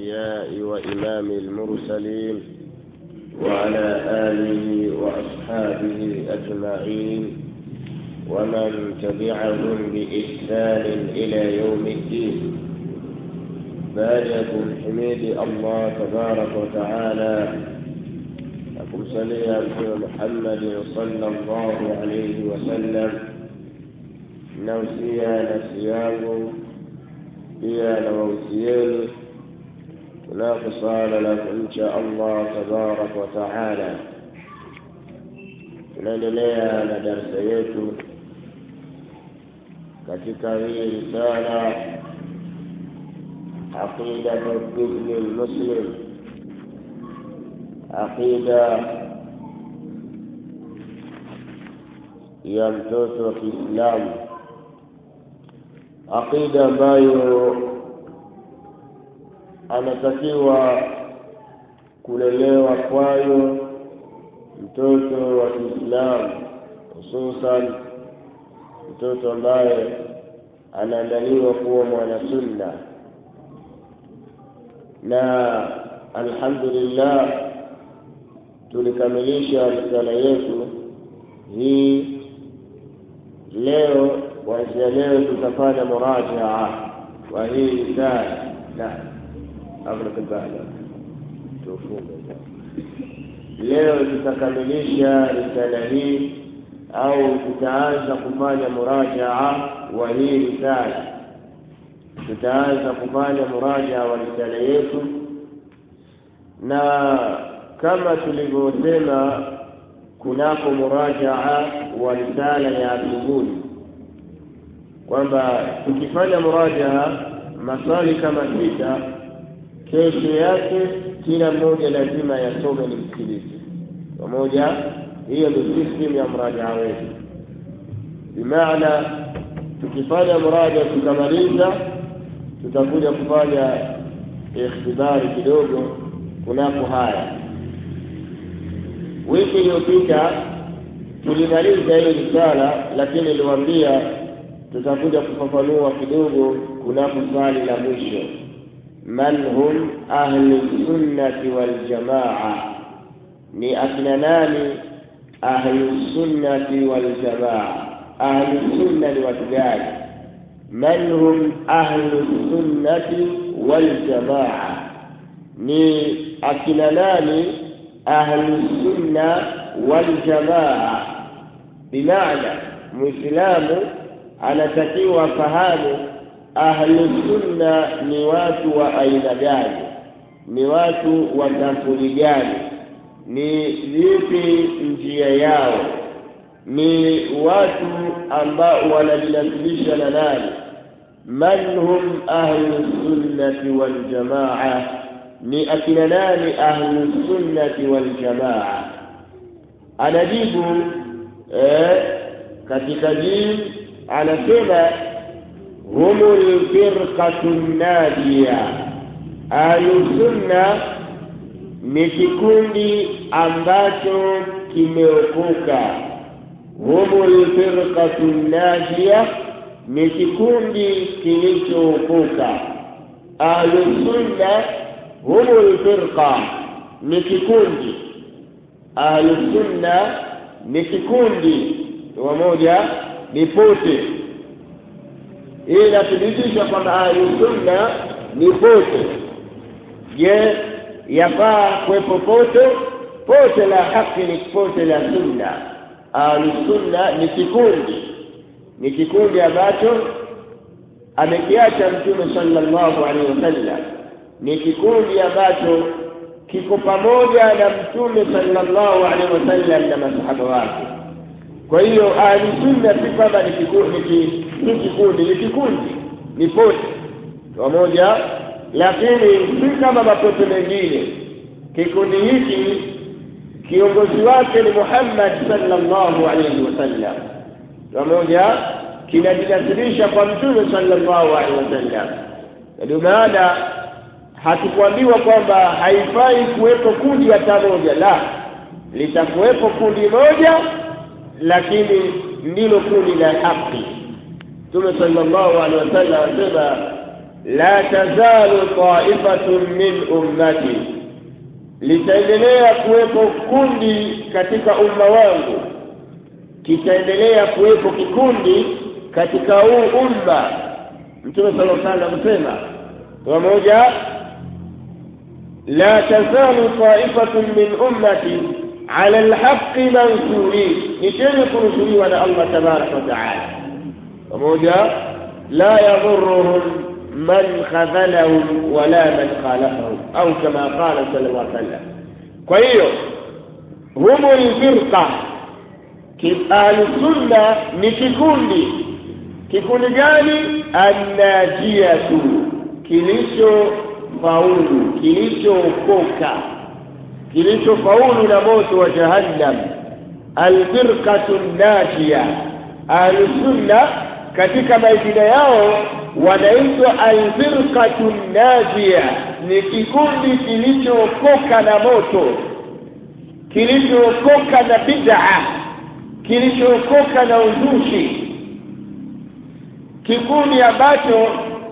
الأنبياء وإمام المرسلين وعلى آله وأصحابه أجمعين ومن تبعهم بإحسان إلى يوم الدين باركم حميد الله تبارك وتعالى لكم صلي محمد صلى الله عليه وسلم nausia nafsi yangu pia na wausieni kunako swala la kumcha allah tabaraka wa taala tunaendelea na darsa yetu katika hii risala aqidatu ibni lmuslim aqida ya mtoto wa kiislamu aqida ambayo anatakiwa kulelewa kwayo mtoto wa Kiislamu, hususan mtoto ambaye anaandaliwa kuwa mwanasunna. Na alhamdulillah tulikamilisha risala yetu hii leo kuanzia leo tutafanya murajaa wa hii risala na amruk albahla tufunge leo tutakamilisha risala hii au tutaanza kufanya murajaa wa hii risala tutaanza kufanya murajaa wa risala yetu na kama tulivyosema kunako murajaa wa risala ya asubuhi kwamba tukifanya murajaa maswali kama sita, kesho yake kila mmoja lazima yasome ni msikilize pamoja. Hiyo ndio system ya mrajaa wetu, bimaana tukifanya muraja tukamaliza, tutakuja kufanya ikhtibari kidogo kunako haya. Wiki iliyopita tulimaliza hiyo risala, lakini niliwaambia tutakuja kufafanua kidogo kunako swali la mwisho man hum ahlu sunnati waljamaa ni akina nani ahlu sunnati waljamaa ahlu sunna ni watu gani man hum ahlu sunnati waljamaa ni akina nani ahlu sunna waljamaa bimaana muislamu anatakiwa fahamu ahlusunna ni watu wa aina gani, ni watu wa sampuli gani, ni vipi njia yao, ni watu ambao wanajinasilisha na nani? Man hum ahlusunnati waljamaa, ni akina nani ahlusunnati waljamaa? Anajibu eh, katika jibu anasema humu lfirqatu nadiya, ahlusunna ni kikundi ambacho kimeokoka. Humu lfirqatu nadiya ni kikundi kilichookoka. Ahlusunna humu lfirqa ni kikundi, ahlusunna ni kikundi wamoja ni pote. Hii inathibitisha kwamba ahlusunna ni pote. Je, yafaa kuwepo pote? Pote la haki ni pote la sunna. Ahlusunna ni kikundi, ni kikundi ambacho amekiacha Mtume sallallahu alaihi wasallam, ni kikundi ambacho kiko pamoja na Mtume sallallahu alaihi wasallam na masahaba wake. Kwa hiyo ahlusunna si kwamba ni kikundi, ni kikundi, ni kikundi, ni pote pamoja, lakini si kama mapote mengine. Kikundi hiki kiongozi wake ni Muhammad sallallahu alaihi wasallam, pamoja kinajinasilisha kwa Mtume sallallahu alaihi wasallam. Ndio maana hatukuambiwa kwamba haifai kuwepo kundi hata moja, la, litakuwepo kundi moja lakini ndilo kundi la haki. Mtume sallallahu alaihi wasallam anasema la tazalu taifatun min ummati litaendelea kuwepo kundi katika umma wangu kitaendelea kuwepo kikundi katika huu umma mtume sala llahu alih amesema pamoja la tazalu taifatun min ummati ala lhaqi mansurin ni chenye kunusuriwa na allah tabaraka wataala pamoja la yadhuruhum man khadhalahum wala man khalafahum au kama qala sala llah sallam kwa hiyo humu lfirqa ahlusunna ni kikundi kikundi gani annajiyatu kilichofaulu kilichookoka kilichofaulu na moto wa jahannam alfirqatu najia ahlusunna katika majina yao wanaitwa alfirqatu najia ni kikundi kilichookoka na moto kilichookoka na bid'a kilichookoka na uzushi kikundi ambacho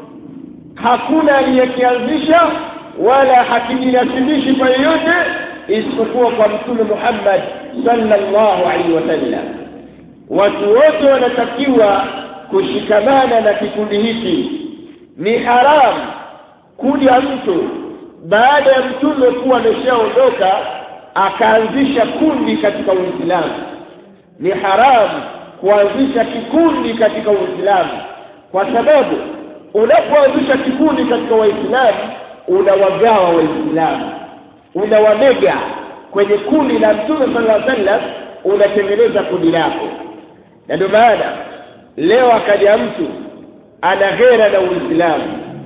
hakuna aliyekianzisha wala hakijinasibishi kwa yeyote isipokuwa kwa mtume Muhammad sallallahu alaihi wasallam. Watu wote wanatakiwa kushikamana na kikundi hiki. Ni haramu kuja mtu baada ya mtume kuwa ameshaondoka akaanzisha kundi katika Uislamu. Ni haramu kuanzisha kikundi katika Uislamu kwa sababu unapoanzisha kikundi katika Waislamu unawagawa Waislamu, unawamega kwenye kundi la Mtume sallallahu alaihi wasallam, unatengeneza kundi lako. Na ndio maana leo akaja mtu ana ghera na Uislamu,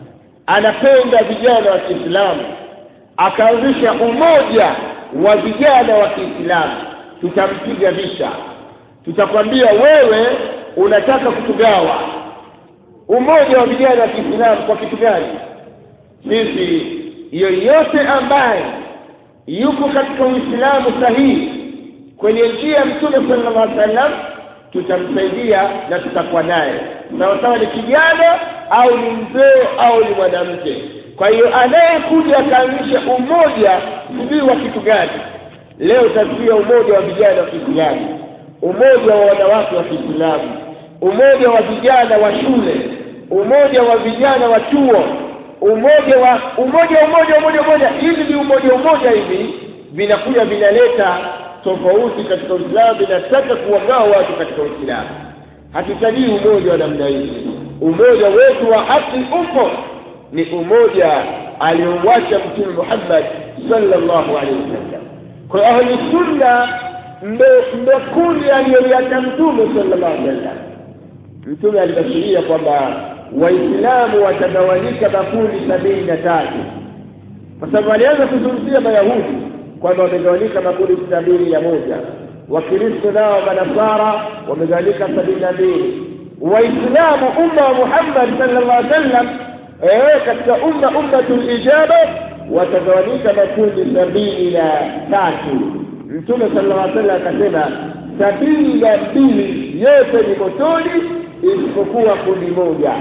anapenda vijana wa Kiislamu, akaanzisha umoja wa vijana wa Kiislamu, tutampiga vita, tutakwambia wewe unataka kutugawa umoja wa vijana wa Kiislamu kwa kitu gani? Sisi yoyote ambaye yuko katika Uislamu sahihi kwenye njia ya Mtume sallallahu alaihi wasallam tutamsaidia na tutakuwa naye sawasawa, ni kijana au ni mzee au ni mwanamke. Kwa hiyo anayekuja akaanzisha umoja sijui wa kitu gani, leo utasikia umoja wa vijana wa Kiislamu, umoja wa wanawake wa Kiislamu, umoja wa vijana wa shule, umoja wa vijana wa chuo, umoja wa umoja umoja umoja umoja. Hivi ni umoja umoja hivi vinakuja vinaleta tofauti katika Uislamu, vinataka kuwagawa watu katika Uislamu. Hatutajii umoja wa namna hii. Umoja wetu wa haki upo, ni umoja aliouacha Mtume Muhammad sallallahu alaihi wasallam. Kwa hiyo ahli sunna ndo kundi aliyoliacha Mtume sallallahu alaihi wasallam. Mtume alibashiria kwamba Waislamu watagawanyika makundi sabini na tatu kwa sababu alianza kuzungumzia Mayahudi kwamba wamegawanyika makundi sabini na moja Wakristo nao Manasara wamegawanyika sabini na mbili Waislamu umma wa Muhammad sallallahu alaihi wasallam eh, katika umma ummatul ijaba watagawanyika makundi sabini na tatu Mtume sallallahu alaihi wasallam akasema sabini na mbili yote ni motoni isipokuwa kundi moja.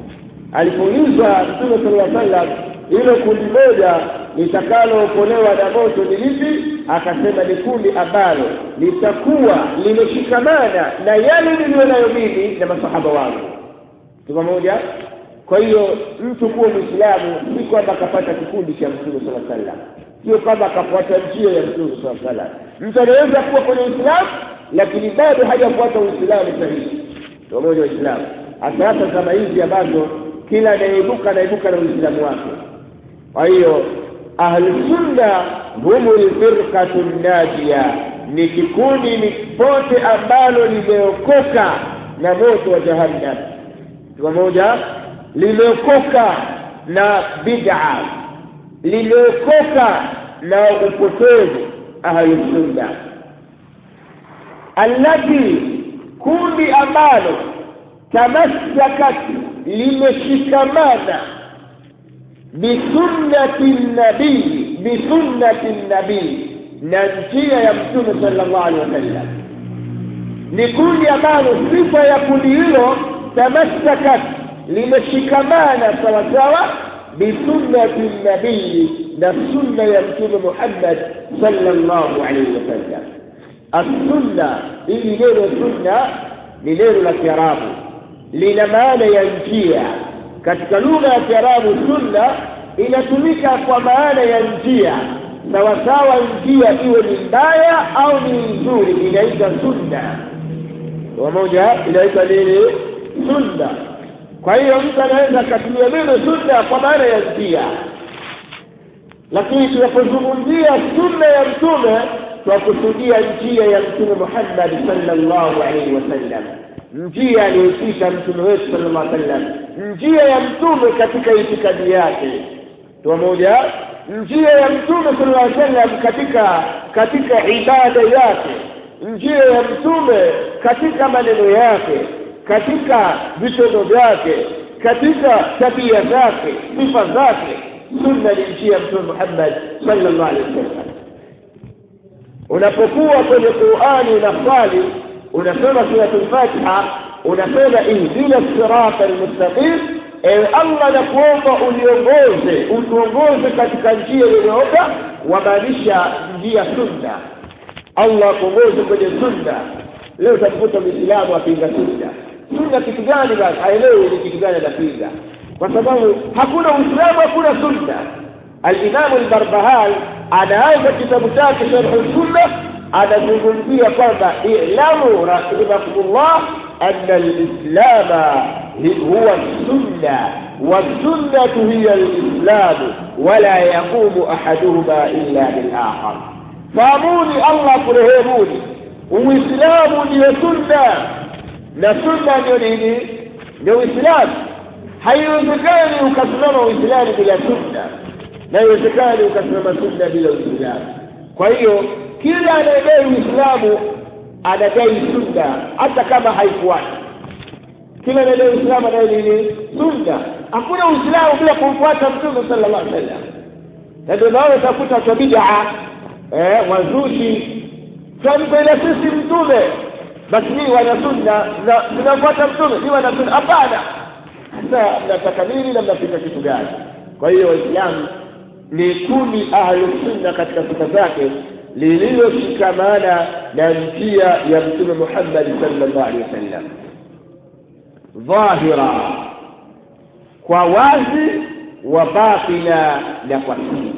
Alipoulizwa Mtume sallallahu alaihi wasallam hilo kundi moja litakalookolewa na moto ni lipi? Akasema ni kundi ambalo litakuwa limeshikamana na yale niliyo nayo mimi na masahaba wangu. Tuko pamoja? Kwa hiyo mtu kuwa Mwislamu si kwamba akapata kikundi cha Mtume sallallahu alaihi wasallam, sio kwamba akafuata njia ya Mtume sallallahu alaihi wasallam. Mtu anaweza kuwa kwenye Uislamu lakini bado hajafuata Uislamu sahihi pamoja Waislamu, hasa hasa zama hizi ambazo kila anayeibuka anaibuka na Uislamu wake. Kwa hiyo ahlusunna humu lfirqatu najia, ni kikundi ni pote ambalo limeokoka na moto wa jahannam. Pamoja, limeokoka na bid'a, limeokoka na upotevu. Ahlusunna allati kundi ambalo tamassakat limeshikamana bisunnati nabii bisunnati nabii na njia ya mtume sallallahu alaihi wasallam ni kundi ambalo sifa ya kundi hilo tamassakat limeshikamana sawasawa bisunnati nabii na sunna ya mtume muhammad sallallahu alaihi wasallam assunna hili neno sunna ni neno la kiarabu lina maana ya njia katika lugha ya kiarabu sunna inatumika kwa maana ya njia sawasawa njia iwe ni mbaya au ni nzuri inaitwa sunna pamoja inaitwa nini sunna kwa hiyo mtu anaweza akatumia neno sunna kwa maana ya njia lakini tunapozungumzia sunna ya mtume twakusudia njia ya mtume muhammad sallallahu alaihi wasallam njia aliyoipita mtume wetu sallallahu alaihi wasallam njia ya mtume katika itikadi yake pamoja njia ya mtume sallallahu alaihi wasallam katika katika ibada yake njia ya mtume katika maneno yake katika vitendo vyake katika tabia zake sifa zake sunna ni njia ya mtume muhammad sallallahu alaihi wasallam unapokuwa kwenye qurani unaswali unasoma suratul fatiha unasema ihdina sirata almustaqim ewe allah nakuomba uniongoze utuongoze katika njia iliyooka wamaanisha njia sunna allah akuongoze kwenye sunna leo utakuta mwislamu apinga sunna sunna kitu gani basi haelewi ni kitu gani anapinga kwa sababu hakuna uislamu hakuna sunna alimamu lbarbahal anaanza kitabu chake sharhu sunna anazungumzia kwamba ilamu rahimakumullah ana lislama huwa sunna والسنة هي الإسلام ولا يقوم أحدهما إلا بالآخر فاموني الله كرهيموني uislamu ndiyo sunna na sunna ndio nini ndio uislamu haiwezekani ukasimama uislamu bila sunna na haiwezekani ukasimama sunna bila uislamu kwa hiyo kila anayedai uislamu anadai sunna hata kama haifuati kila anayedai uislamu anadai nini sunna hakuna uislamu bila kumfuata mtume sallallahu alaihi wasallam na ndio maana utakuta watu bidaa eh, wazushi tunampenda sisi mtume basi nii wana sunna na tunafuata mtume ni wana sunna hapana sasa mnataka nini na mnapinga kitu gani kwa hiyo waislamu ni kundi ahlusunna katika sifa zake lililoshikamana na njia ya mtume muhammadi sallallahu alaihi wasallam dhahira kwa wazi wa batina na kwa siri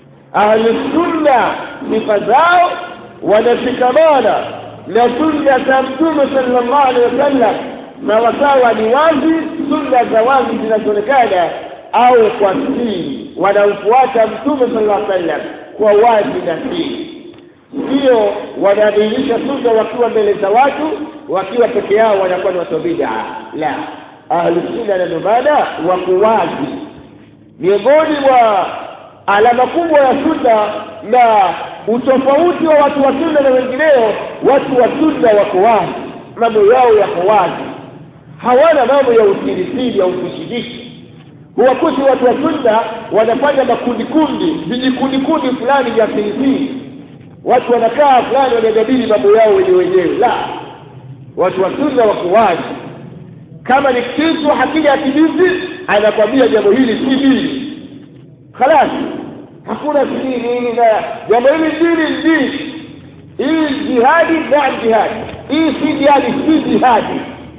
ahlusunna sifa zao wanashikamana na sunna za mtume sallallahu alaihi wasallam sawasawa ni wazi sunna za wazi zinazoonekana au kwa siri wanamfuata mtume sallallahu alaihi wasallam kwa wazi na siri sio wanadhihirisha sunna wakiwa mbele za watu wakiwa peke yao wanakuwa ni watu bidaa la ahlusunna na ndomana wako wazi miongoni mwa alama kubwa ya sunna na utofauti wa watu wa sunna na wengineo watu wa sunna wako wazi mambo yao yako wazi hawana mambo ya usirisiri ya utishidishi huwakuti watu wa sunna wanafanya makundi kundi vijikundi kundi fulani vya sirisiri watu wanakaa fulani wanajadili mambo yao wenyewe wenyewe la watu wa sunna wako wazi kama ni kitu hakija kidisi anakwambia jambo hili si dini khalas hakuna sijui nini na jambo hili dini dini hii jihadi naam jihadi hii si jihadi si jihadi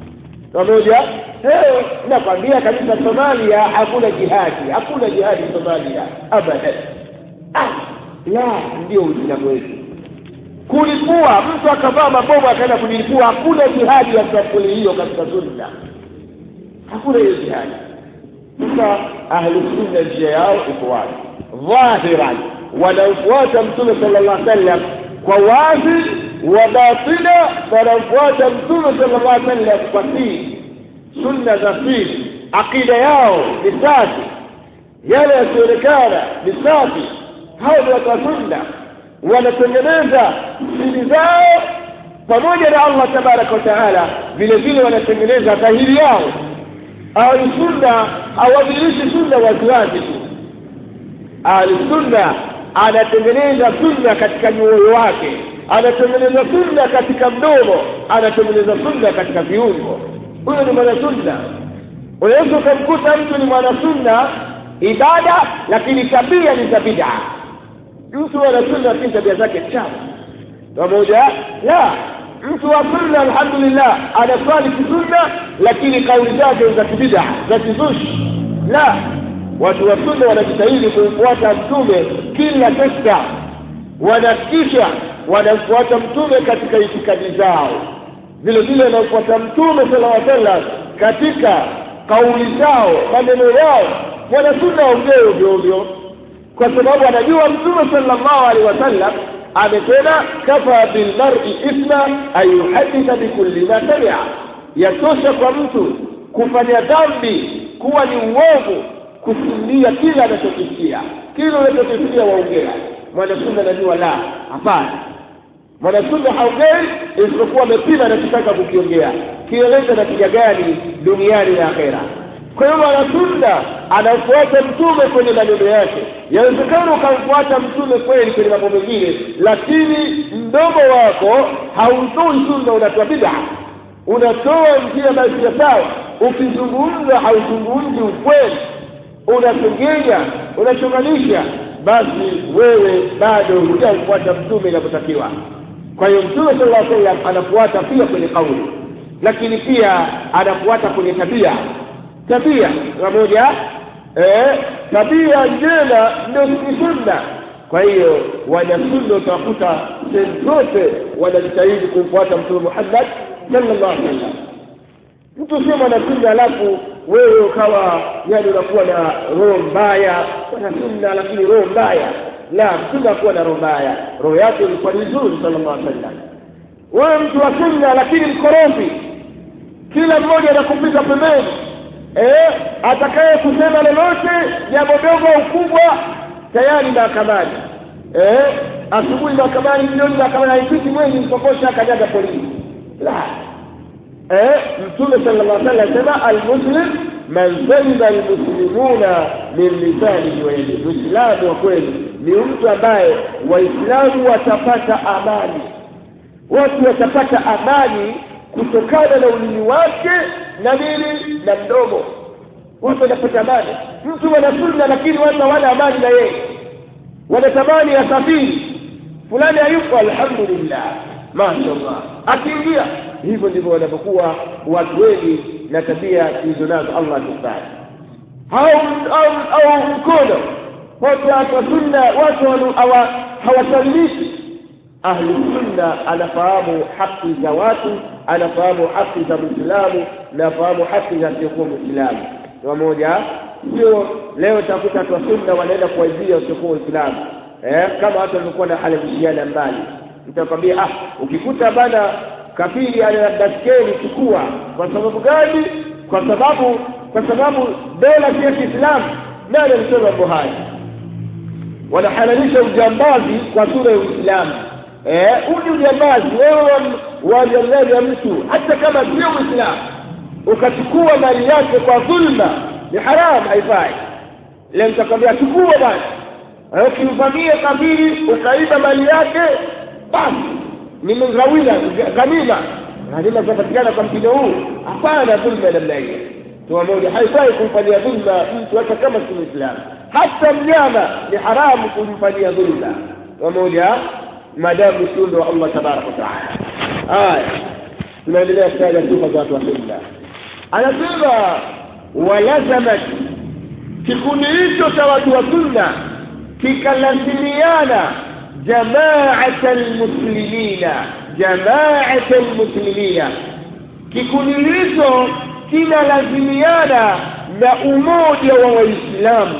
pamoja nakwambia kabisa somalia hakuna jihadi hakuna jihadi somalia abadan ah, la ndio uislamu wetu kulipua mtu akavaa mabomu akaenda kulipua hakuna jihadi ya sampuli hiyo katika sunna hakuna hiyo jihadi sasa ahlusunna njia yao iko wazi dhahiran wanamfuata mtume sala llah sallam kwa wazi wa batina wanamfuata mtume sala llah sallam kwa siri sunna za siri aqida yao ni safi yale yasionekana ni safi hao ni watu wa sunna wanatengeneza siri zao pamoja na allah tabaraka wataala vile vile wanatengeneza dhahiri yao ahlusunna hawadhirishi sunna waziwazi tu ahlusunna anatengeneza sunna katika nyoyo wake anatengeneza sunna katika mdomo anatengeneza sunna katika viungo huyo ni mwana sunna unaweza ukamkuta mtu ni mwanasunna ibada lakini tabia ni za bid'a mtu mwanasunna lakini tabia zake chafu pamoja la mtu wa sunna alhamdulillah anaswali kisunna lakini kauli zake za kibida za kizushi la watu wa sunna wanajitahidi kumfuata mtume kila sekta wanahakikisha wanamfuata mtume katika itikadi zao vile vile wanamfuata mtume sala aa sallam katika kauli zao maneno yao wanasunna waongee ovyo ovyo kwa sababu anajua mtume sallallahu alaihi wasallam amesema kafa bilmari ithma an yuhaditha bikulli ma samia yatosha kwa mtu kufanya dhambi kuwa ni uovu kusimulia kila anachokisikia kila unachokisikia waongea mwanasunna anajua la hapana mwanasunna haongei isipokuwa amepima anachotaka kukiongea kieleza na kija gani duniani na akhera kwa hiyo mwanasunna anafuata mtume kwenye maneno yake yawezekana ukamfuata mtume kweli kwenye mambo mengine lakini mdomo wako hautoi sunna unatoa bid'a unatoa njia basi ya sawa ukizungumza hauzungumzi ukweli unasengenya unachonganisha basi wewe bado hujamfuata mtume inavyotakiwa kwa hiyo mtume sala llaw sallam anafuata pia kwenye kauli lakini pia anafuata kwenye tabia tabia pamoja eh, tabia njema ndio ni sunna kwa hiyo wanasunna utawakuta sehemu zote wanajitahidi kumfuata mtume muhammad sallallahu alaihi wasallam mtu sio mwanasunna alafu wewe ukawa yani unakuwa na roho mbaya mwanasunna lakini roho mbaya la mtume akuwa na roho mbaya roho yake ilikuwa ni nzuri sallallahu alaihi wasallam wewe mtu wa sunna lakini mkorofi kila mmoja anakupita pembeni eh, atakaye kusema lolote jambo dogo au kubwa tayari mahakamani eh, asubuhi mahakamani jioni mahakamani haipiti mwezi mkokosha akanyaga polisi la eh, mtume sallallahu alaihi wasallam asema almuslim man salima almuslimuna min lisanihi wa yadihi muislamu wa kweli ni mtu ambaye waislamu watapata amani watu watapata amani kutokana na ulimi wake na nini na mdomo watu wanapata amani mtu wanasunna lakini watu hawana amani na yeye wanatamani asafiri fulani hayupo alhamdulillah mashallah akiingia hivyo ndivyo wanavyokuwa watu wengi na tabia hizo nazo allah tufanye au au au mkono wote watu wa sunna watu hawasalimishi ahlu sunna anafahamu haki za watu anafahamu haki za mwislamu na afahamu haki za asiokuwa mwislamu pamoja sio leo utakuta watu wa sunna wanaenda kuwaibia wasiokuwa waislamu eh, kama watu walivyokuwa na halimishiana mbali nitakwambia ah ukikuta bana kafiri ana baskeli chukua kwa sababu gani kwa sababu kwa sababu dola si ya kiislamu nani alisema mambo haya wanahalalisha ujambazi kwa sura ya uislamu huu ni ujambazi wewe wanyang'anya mtu hata kama sio mwislamu ukachukua mali yake kwa dhulma ni haramu haifai ile nitakwambia chukua basi ukimvamia kafiri ukaiba mali yake basi ni mghawila ghanima ghanima zinapatikana kwa mtindo huu hapana dhulma ya namna hiyo tuma moja haifai kumfanyia dhulma mtu hata kama si mwislamu hata mnyama ni haramu kumfanyia dhulma pamoja maadamu msiundo wa allah tabaraka wataala haya tunaendelea kutaja sifa za watu wa sunna anasema walazamat kikundi hicho cha watu wa sunna kikalazimiana jamaata lmuslimina jamaata lmuslimina kikundi hicho kinalazimiana na umoja wa waislamu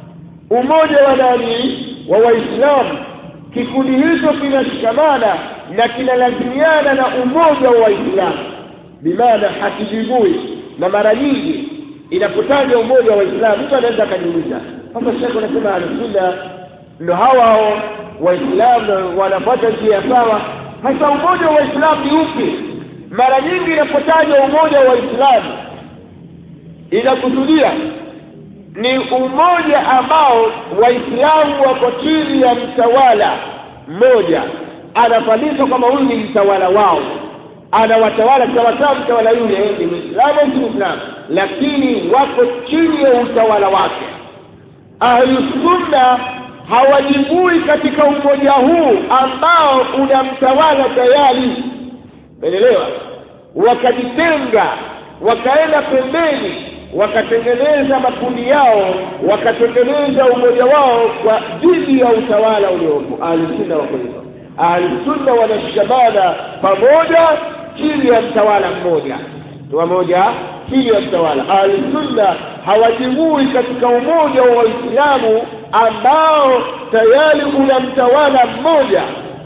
umoja wa nani wa waislamu kikundi hicho kinashikamana na kinalazimiana na umoja wa waislamu bimaana hakijibui na mara nyingi inapotaja umoja wa waislamu mtu anaweza akajiuliza sasa shekhe unasema ahlusunna ndo hao waislamu wanafuata njia sawa hasa umoja wa waislamu ni upi mara nyingi inapotaja umoja wa waislamu inakusudia ni umoja ambao waislamu wako chini ya mtawala mmoja anafahamika kwamba huyu ni mtawala wao anawatawala sawasawa mtawala yule ni mwislamu au si mwislamu lakini wako chini ya utawala wake ahlusunna hawajibui katika umoja huu ambao unamtawala tayari umeelewa wakajitenga wakaenda pembeni wakatengeneza makundi yao wakatengeneza umoja wao kwa dhidi ya utawala uliopo ahlusunna wako hivyo ahlusunna wanashikamana pamoja chini ya mtawala mmoja pamoja chini ya mtawala ahlusunna hawajibui katika umoja wa waislamu ambao tayari una mtawala mmoja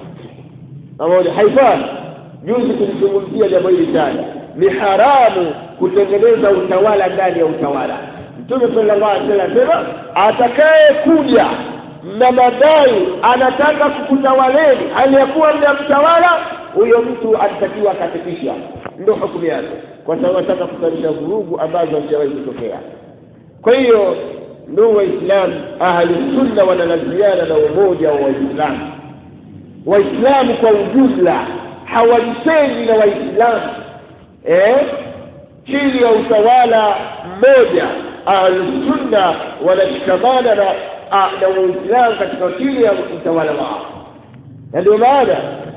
pamoja haifai juzi tulizungumzia jambo hili sana ni haramu kutengeneza utawala ndani ya utawala mtume sallallahu alaihi wasallam anasema atakaye kuja na madai anataka kukutawaleni hali ya kuwa mna mtawala huyo mtu anatakiwa akatekisha ndio hukumu yake kwa sababu anataka kusalisha vurugu ambazo hazijawahi kutokea kwa hiyo ndugu waislamu ahlusunna wanalaziana na umoja wa waislamu waislamu kwa ujumla hawajitengi na waislamu eh? chini ya utawala mmoja ahlusunna wanashikamana na na waislamu katika chini ya utawala wao na ndio maana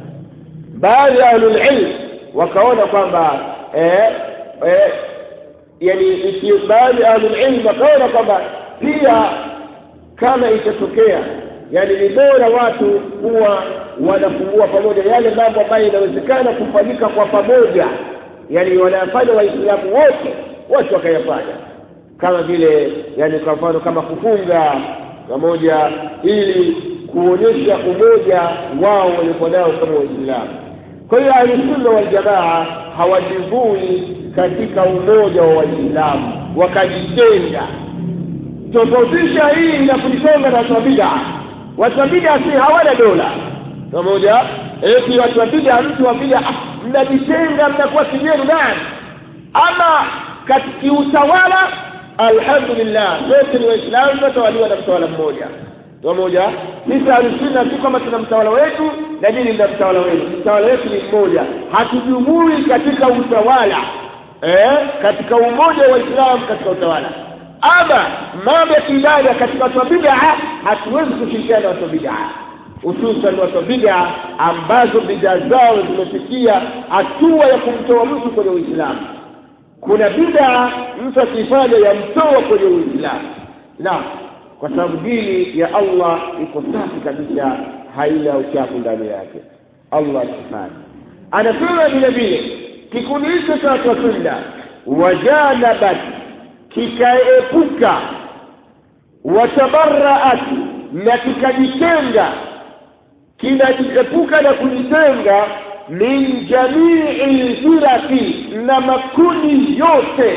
baadhi ya ahlulilm wakaona kwamba eh, eh, yani baadhi ya ahlulilm wakaona kwamba pia kama itatokea yani ni bora watu kuwa wanafungua pamoja yale mambo ambayo inawezekana kufanyika kwa pamoja yani wanayafanya waislamu wote wote wakayafanya kama vile yani kwa mfano kama kufunga pamoja ili kuonyesha umoja wao waliokuwa nao kama waislamu kwa hiyo ahlusunna waljamaa hawajivui katika umoja wa waislamu wakajitenga tofautisha hii na kujitonga na watu wa bid'a watu wa bid'a si hawana dola pamoja eti watu wa bid'a mtu wa bid'a mnajitenga mnakuwa kinyenu nani ama katika utawala alhamdulillah sote ni waislamu tunatawaliwa na mtawala mmoja pamoja sisi ahlusunna si kwamba tuna mtawala wetu na nyinyi mna mtawala wenu mtawala wetu ni mmoja hatujumui katika utawala eh, katika umoja wa waislamu katika utawala ama mambo ya kiibada katika watu wa bid'a hatuwezi kushirikiana na watu wa bid'a hususan watu wa bid'a ambazo bid'a zao zimefikia hatua ya kumtoa mtu kwenye uislamu kuna bid'a mtu akifanya yamtoa kwenye uislamu na kwa sababu dini ya allah iko safi kabisa haina uchafu ndani yake allah subhanahu anasema vile vile kikundi hicho cha watu wa sunna wajanabat kikaepuka watabaraat na kikajitenga kinajiepuka na kujitenga min jamii lfiraki na makundi yote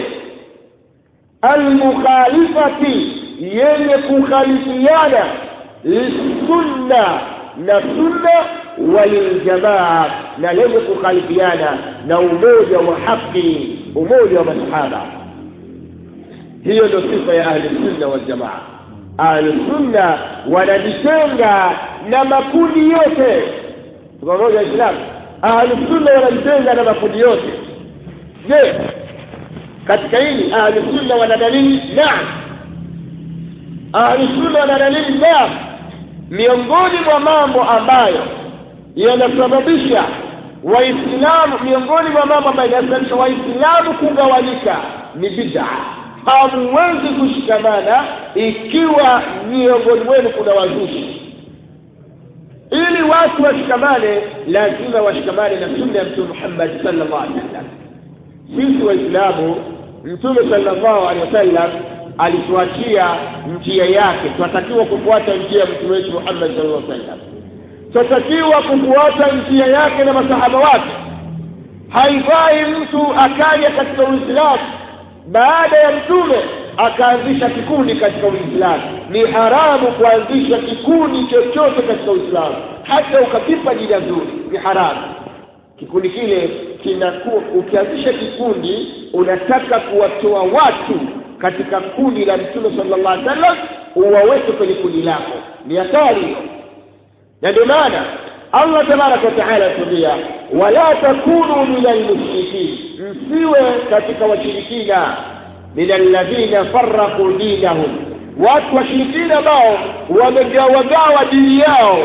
almukhalifati yenye kukhalifiana lissunna na sunna waliljamaa na lenye kukhalifiana na umoja wa haki umoja wa masahaba hiyo ndio sifa ya ahli sunna waljamaa ahlusunna wanajitenga na makundi yote pamoja waislamu ahlusunna wanajitenga na makundi yote je katika hili ahlusunna wana dalili naam ahlusunna wana dalili naam miongoni mwa mambo ambayo yanasababisha waislamu miongoni mwa mambo ambayo yanasababisha waislamu kugawanyika ni bid'a hamuwezi kushikamana ikiwa miongoni mwenu kuna wazushi ili watu washikamane lazima washikamane na sunna ya mtume muhammad sallallahu alaihi wasallam sisi waislamu mtume sallallahu alaihi wasallam alituachia njia yake tunatakiwa kufuata njia ya mtume wetu muhammad sallallahu alaihi wasallam tunatakiwa kufuata njia yake na masahaba wake haifai mtu akaja katika uislamu baada ya mtume akaanzisha kikundi katika uislamu ni haramu kuanzisha kikundi chochote katika uislamu hata ukakipa jina zuri ni haramu kikundi kile kinakuwa ukianzisha kikundi unataka kuwatoa watu katika kundi la mtume sallallahu alaihi wasallam uwaweke kwenye kundi lako ni hatari hiyo na ndio maana allah tabaraka wataala atuambia wala takunu min almushrikin msiwe katika washirikina min alladhina farraqu dinahum watu washirikina ambao wamegawagawa dini yao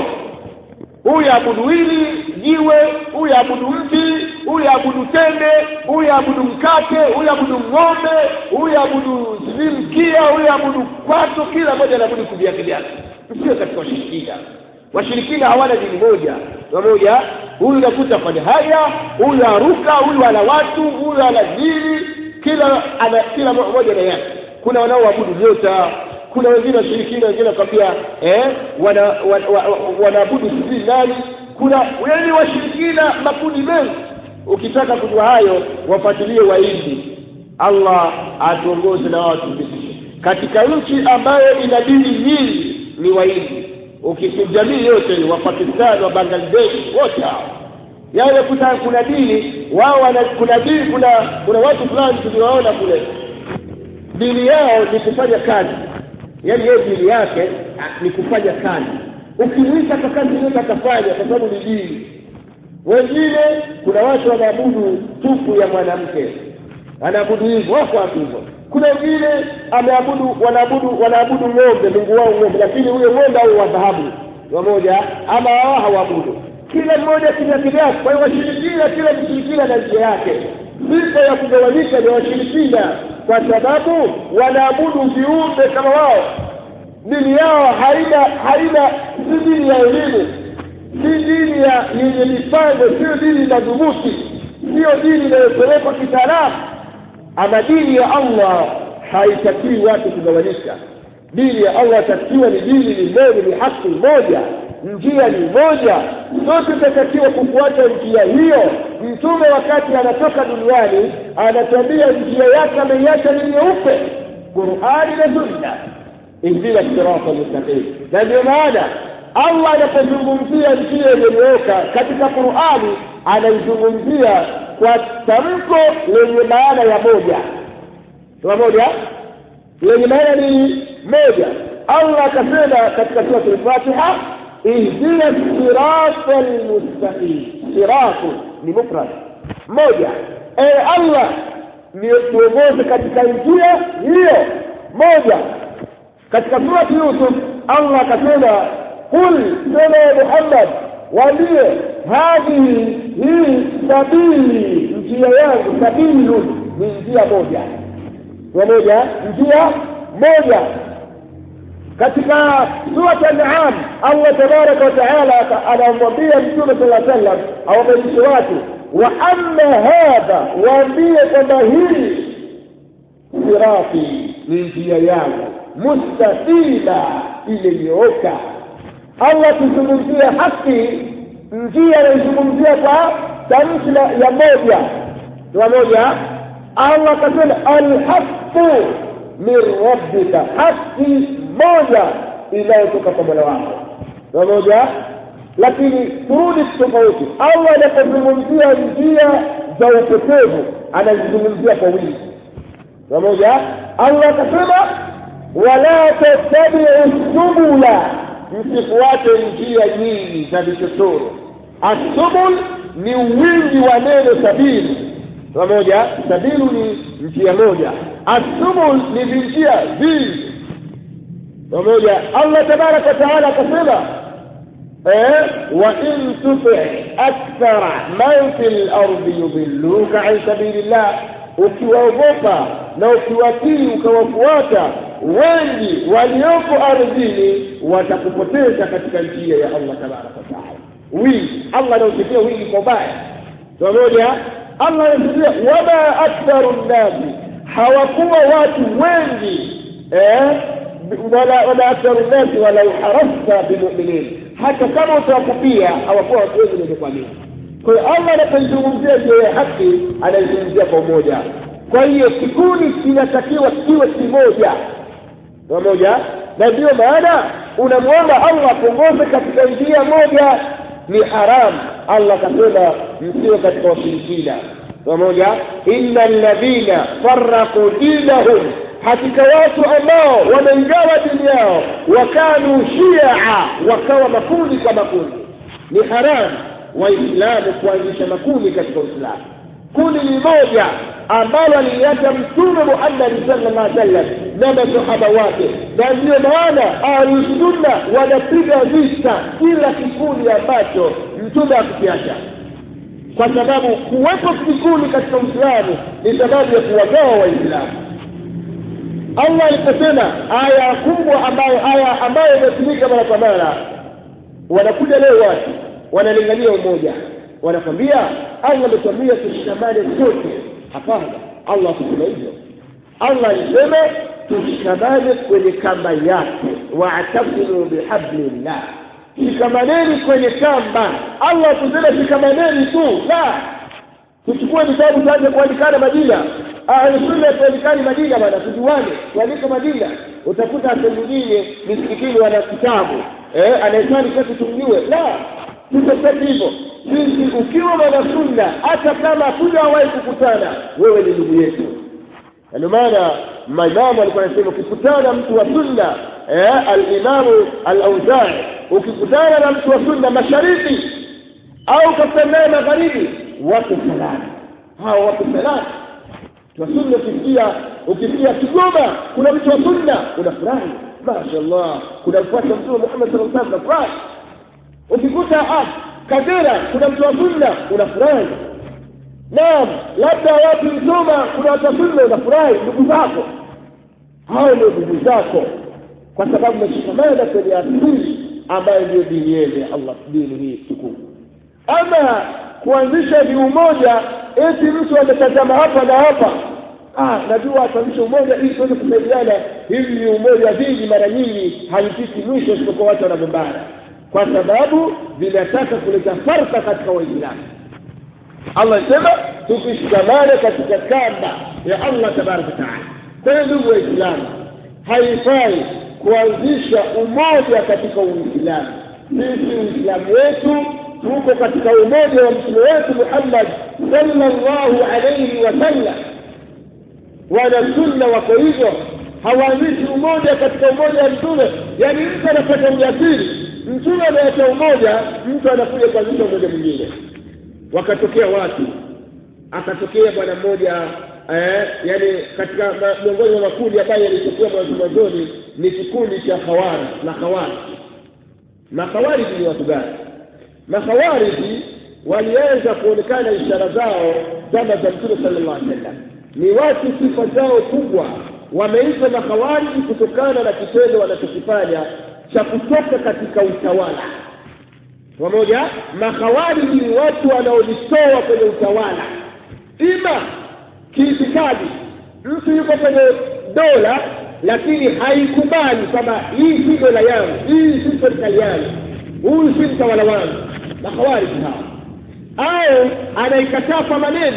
huyu abudu hili jiwe huyu abudu mti huyu abudu tende huyu abudu mkate huyu abudu ng'ombe huyu abudu sijui mkia huyu abudu kwato kila mmoja anaabudu kivyake vyake sio katika washirikina washirikina hawana dini moja pamoja huyu unakuta fanya haya huyu aruka huyu ana watu huyu ana dini kila ana kila mmoja na yake kuna wanaoabudu nyota kuna wengine washirikina wengine wakwambia eh, wanaabudu wana, wana, wana, wana sijui nani kuna yaani washirikina makundi mengi ukitaka kujua hayo wafuatilie waindi allah atuongoze na wao tupitishe katika nchi ambayo ina dini nyingi ni waindi jamii yote wa pakistan wa bangladesh wote hao yawe kuta kuna dini wao wana kuna dini kuna kuna watu fulani tuliwaona kule dini yao ni kufanya kazi yaani yeye dini yake ni kufanya kazi ukimwita kwa kazi yote atafanya kwa sababu ni dini wengine kuna watu wanaabudu tupu ya mwanamke anaabudu hivyo wako watu hivyo kuna wengine ameabudu wanaabudu wanaabudu ng'ombe mungu wao ng'ombe lakini huyo ng'ombe au wa dhahabu wamoja ama wao hawaabudu kila mmoja kivyake kwa hiyo washirikina kila mshirikina na njia yake sifa ya kugawanyika ni washirikina kwa sababu wanaabudu viumbe kama wao dini yao haina haina si dini ya elimu si dini ya yenye mipango sio dini madhubuti sio dini inayopelekwa kitaalamu ama dini ya allah haitakii watu kugawanyika dini ya allah takiwa ni dini ni moja ni haki moja njia ni moja sote tutatakiwa kufuata njia hiyo mtume wakati anatoka duniani anatambia njia yake ameiacha ni nyeupe qurani na sunna ihdina sirata mustaqim na ndio maana allah anapozungumzia njia iliyonyooka katika qurani anaizungumzia kwa tamko lenye maana ya moja pamoja lenye maana ni moja allah akasema katika surat lfatiha ihdina sirata lmustaqim siratu ni mufrad moja ewe allah tuongoze katika njia hiyo moja katika surati yusuf allah akasema qul sema ya muhammad waambie hadhihi hii sabili njia yangu sabilu ni njia moja pamoja njia moja katika surat an'am allah tabaraka wataala anamwambia mtume sala sallam awabadilishe watu wa amma hadha waambie kwamba hii sirati ni njia yangu mustaqima iliyooka allah akizungumzia haki njia anaizungumzia kwa tamshi ya moja pamoja allah akasema alhaqu min rabbika haki moja inayotoka kwa mola wako pamoja lakini turudi tofauti allah anapozungumzia njia za upotevu anazizungumzia kwa wingi pamoja allah akasema wala tattabiu subula msifuate njia nyingi za vichochoro assubul ni wingi wa neno sabili pamoja sabilu ni njia moja assubul ni vinjia vingi pamoja allah tabaraka wataala akasema wa in tuti akthara man fi lardi yudilluka an sabili llah ukiwaogopa na ukiwatii ukawafuata wengi walioko ardhini watakupoteza katika njia ya allah tabaraka wataala wingi allah anausifia wingi kwa ubaya pamoja allah anasifia wama aktharu nnasi hawakuwa watu wengi eh? wala wala aktharu nnasi walau harasta bimuminin hata kama utawakupia hawakuwa watu wengi wenye kuamini kwa hiyo allah anapoizungumzia njia ya haki anaizungumzia kwa umoja kwa hiyo kikundi kinatakiwa kiwe kimoja pamoja na ndiyo maana unamwomba allah akuongoze katika njia moja ni haramu allah akasema msiwe katika washirikina pamoja inna alladhina faraqu dinahum hakika watu ambao wameingawa dini yao wakanu shia wakawa makundi kwa makundi ni haramu waislamu kuanzisha makundi katika uislamu kundi ni moja ambalo aliliacha mtume muhammadi sallallahu alaihi wasallam na masahaba wake na ndiyo maana ahlusunna wanapiga vita kila kikundi ambacho mtume akukiacha kwa sababu kuwepo vikundi katika uislamu ni sababu ya kuwagawa waislamu allah aliposema aya kubwa ambayo aya ambayo imetumika mara kwa mara wanakuja leo watu wanalingania umoja wanakwambia allah ametuambia tushikamane sote hapana allah akusema hivyo allah alisema tushikamane kwenye kamba yake waatasimu bihablillah shikamaneni kwenye kamba allah kusema shikamaneni tu la tuchukue vitabu tuanze kuandikana majina ahlusunna tuandikani majina bana tujuane tuandike majina utakuta sehemu nyingine misikitini wana kitabu eh, anaitani kwetu tumjue la tutoseti hivyo sisi ukiwa mwanasunna hata kama hatujawahi kukutana wewe ni ndugu yetu na ndio maana maimamu alikuwa anasema ukikutana mtu wa sunna eh, alimamu alauzai ukikutana na mtu wa sunna mashariki au ukakutana naye magharibi wako salama hao wako salama wa sunna ukisikia ukisikia kigoma kuna mtu wa sunna unafurahi mashallah kuna mfuasi wa mtume muhammad sallallahu alaihi wasallam unafurahi ukikuta ah kagera kuna mtu wa sunna unafurahi naam labda wapi msoma kuna watu wa sunna unafurahi ndugu zako hao ndio ndugu zako kwa sababu meshikamana kwenye asili ambayo ndiyo dini yenu ya allah dini hii tukufu ama kuanzisha ni umoja eti mtu ametazama hapa na hapa ah najua ataanzisha umoja ili tuweze kusaidiana hivi ni umoja vingi mara nyingi haipiti mwisho isipokuwa watu wanagombana kwa sababu vinataka kuleta farka katika waislamu allah asema tukishikamana katika kamba ya allah tabaraka wataala kwa hiyo ndugu waislamu haifai kuanzisha umoja katika uislamu sisi uislamu wetu tuko katika umoja wa mtume wetu muhammad sallallahu alaihi wasallam wanasunna wako hivyo hawaanzishi umoja katika umoja wa mtume yaani mtu anapata ujasiri mtume ameacha umoja mtu anakuja kuanzisha umoja mwingine wakatokea watu akatokea bwana mmoja eh, yani katika miongoni mwa makundi ambayo yalitokea mwanzo mwanzoni ni kikundi cha khawari na khawari makhawariji ni watu gani makhawariji waliweza kuonekana ishara zao zama za mtume sallallahu alaihi wasallam ni watu sifa zao kubwa wameitwa makhawariji kutokana na kitendo wanachokifanya cha kutoka katika utawala pamoja makhawariji ni watu wanaojitoa kwenye utawala ima kiitikadi mtu yuko kwenye dola lakini haikubali kwamba hii si dola yangu hii si serikali yangu huyu si mtawala wangu makhawariji hawa au anaikataa kwa maneno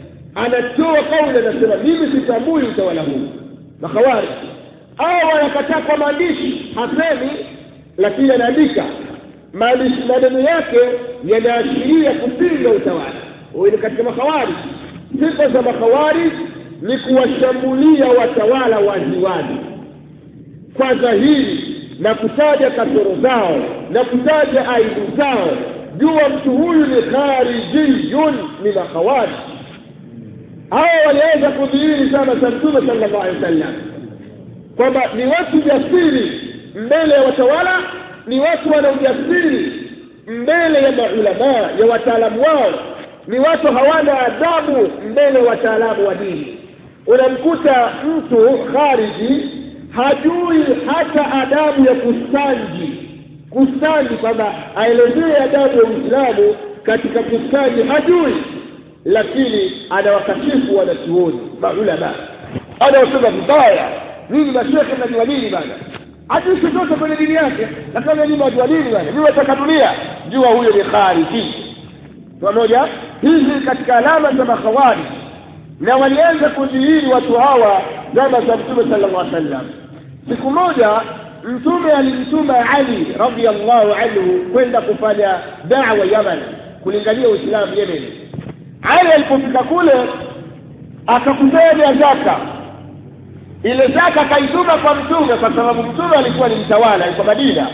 anatoa kauli anasema mimi sitambui utawala huu makhawariji au anakataa kwa maandishi hasemi lakini anaandika maandishi maneno yake yanaashiria kupinga utawala huyu ni katika makhawariji sifa za makhawariji ni kuwashambulia watawala waziwazi kwa dhahiri na kutaja kasoro zao na kutaja aibu zao jua mtu huyu ni kharijiyun min akhawarij hawa waliweza kudhihiri sana za mtume sallallahu alaihi wasallam kwamba ni watu jasiri mbele ya watawala ni watu wana ujasiri mbele ya maulamaa ya wataalamu wao ni watu hawana adabu mbele ya wataalamu wa dini unamkuta mtu khariji hajui hata adabu ya kustanji kustanji kwamba aelezee adabu ya uislamu katika kustanji hajui lakini anawakashifu wanachuoni maulama anawasema vibaya nini mashekhe mnajua nini bana hajui chochote kwenye dini yake lakini nyinyi wajua nini bana ni wataka dunia jua huyo ni khariji pamoja hizi katika alama za makhawarij na walianza kudhihiri watu hawa zama za mtume sallallahu alaihi wasallam siku moja mtume alimtuma ali radiallahu anhu kwenda kufanya dawa yaman kulingania uislamu yemen ali alipofika kule akakusanya zaka ile zaka akaituma kwa mtume kwa sababu mtume alikuwa ni mtawala alikuwa madina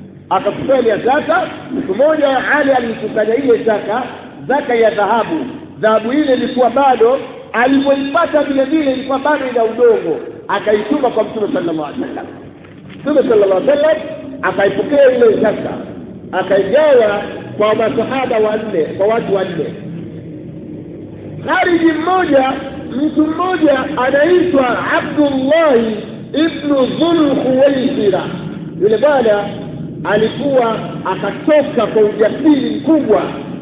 akakusanya zaka siku moja ali alikusanya ile zaka zaka ya dhahabu dhahabu ile ilikuwa bado alipoipata vile vile ilikuwa bado ina udongo akaituma kwa mtume sallallahu alaihi wasallam mtume sallallahu alaihi wasallam akaipokea ile zaka akaigawa kwa masahaba wanne kwa watu wanne khariji mmoja mtu mmoja anaitwa abdullahi ibnu dhulkhuwaisira yule bwana alikuwa akatoka kwa ujasiri mkubwa